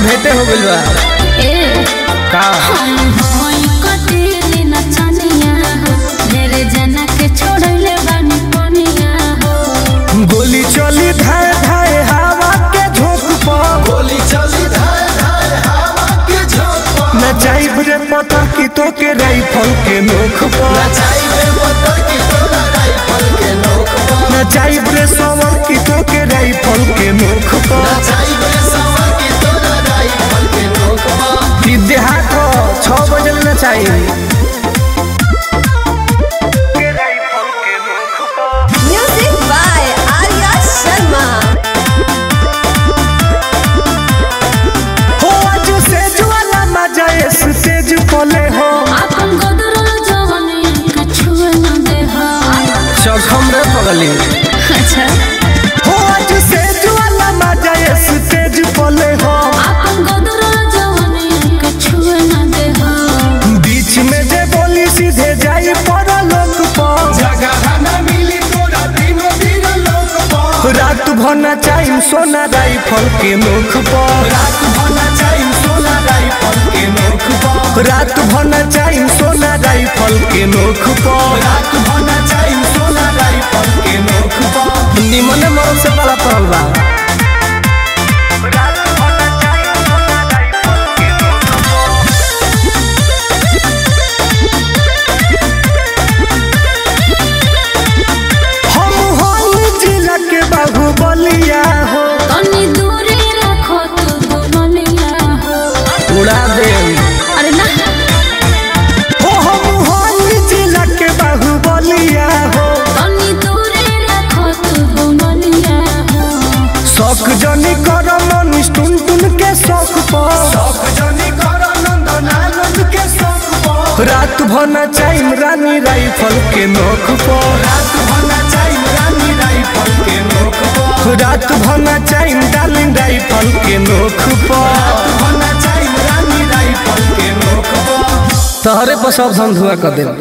भेंटे हो गइल बा ए का होई कटेले नचनिया हो ढेरे जना के छोड़ले बानी पनिया हो गोली चली धाए धाए हवा के झोंक पर गोली चली धाए धाए हवा के झोंक पर नचाइब रे पता की तो के राइफल के नोख पर नचाइबे मोटर की तोरा राइफल के नोक पर नचाइब रे सवर की तो के राइफल के नोख पर नचाइबे सवा की तोरा राइफल के नोक पर कि देहात हो छह बजे ले नचाई Music by Arya Sharma. हो आज से ज्वाला मजा स्टेज पले हो अपन गोदरो जवानी के छुए न दे हो चखम रे पगली अच्छा हो आज से ज्वाला मजा स्टेज पले हो अपन गोदरो जवानी के छुए न दे हो बीच में जे बोली सीधे जाई पर लोक पर जगह न मिली तोरा दिनो दिन लोक पर रात भर नचाई सोना राइफल के नोख पर रात भर नचाइम सोना राइफल के नोक पर रात भर नचाई सोना राइफल के नोख पर रात भर नचाइम सोना राइफल के नोक पर निमन मरद से बड़ा पड़ल बा हम हल जिला के बाहुबलिया हो तनी दूरी रखो तू दुमनिया हो उड़ा दे अरे ना हो हम हल जिला के बाहुबलिया हो तनी दूरी रखो तू दुमनिया हो शौक जनी कर मनीष टुन टुन के शौक पर शौक जनी कर नंदन आनंद के शौक पर रात भर नचाई रानी राइफल के नोख पर रात भर नचाइम रानी राइफल के नोक पर रात भर नचाई डार्लिंग राइफल के नोख पर रात भर नचाइम रानी राइफल के नोक पर तहरे पर सब धुआ कर दे